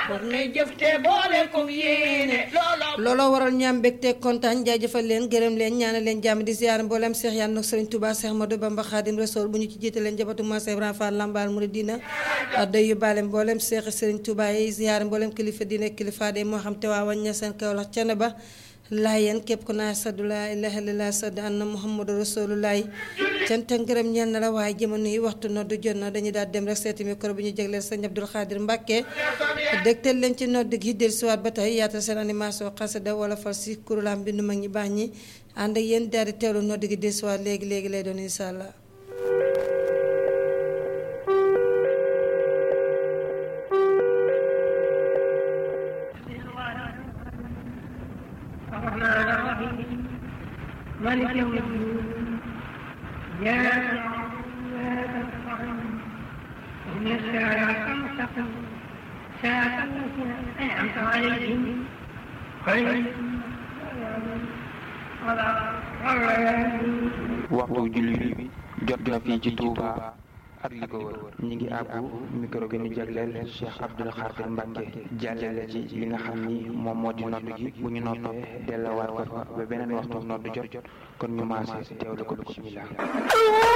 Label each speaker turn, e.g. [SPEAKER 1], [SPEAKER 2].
[SPEAKER 1] war nay jëf te boole ko yéene looloo
[SPEAKER 2] looloo waral ñaam mbégte kontaan jaajëfal leen gërëm leen ñaanal leen jàmm di ziar mboolem Seex yaan nag Sëriñ Tuubaa Seex Ahmadu Bamba Xaadim Rasuul bu ñu ci jiite leen njabootu Maam Seex Ibrahima Fall Lambaal Muridina day yóbbaale mboolem Seexi Sëriñ Tuubaa yi ziar mboolem kilifa diine kilifa de moo xam te waa wañ ña seen Kawlax cene ba laayeen képp ku naa saddu laa ilaaha illallaah saddu anna Muhammadu Rasulullaah cant ak ngërëm ñeel na la waaye jamono yi waxtu noddu jot na dañuy daal dem rek seeti micro bi ñu jagleel sëñ Abdul Xaadir Mbàkke dégtal leen ci nodd gi dellusiwaat ba tey yaatal seen animation xasida wala fal si kuréelam bindu mag ñi baax ñi ànd ak yéen daal di teewlu nodd gi dellusiwaat léegi léegi lay doon incha allah.
[SPEAKER 1] الرحمن الرحيم مالك يوم الدين إياك نعبد وإياك نستعين اهدنا الصراط المستقيم صراط الذين أنعمت عليهم غير المغضوب عليهم ولا الضالين
[SPEAKER 3] waxtu julli bi jot na fii ci Touba ak li ko wër ñi ngi àbbu micro bi ñu jagleel Cheikh Abdoul Khadir Mbacke jàllale ci li nga xam ni moom moo di nodd gi bu ñu noppee delluwaat ko fa ba beneen waxtu nodd jot kon ñu maase teewlu ko bismillah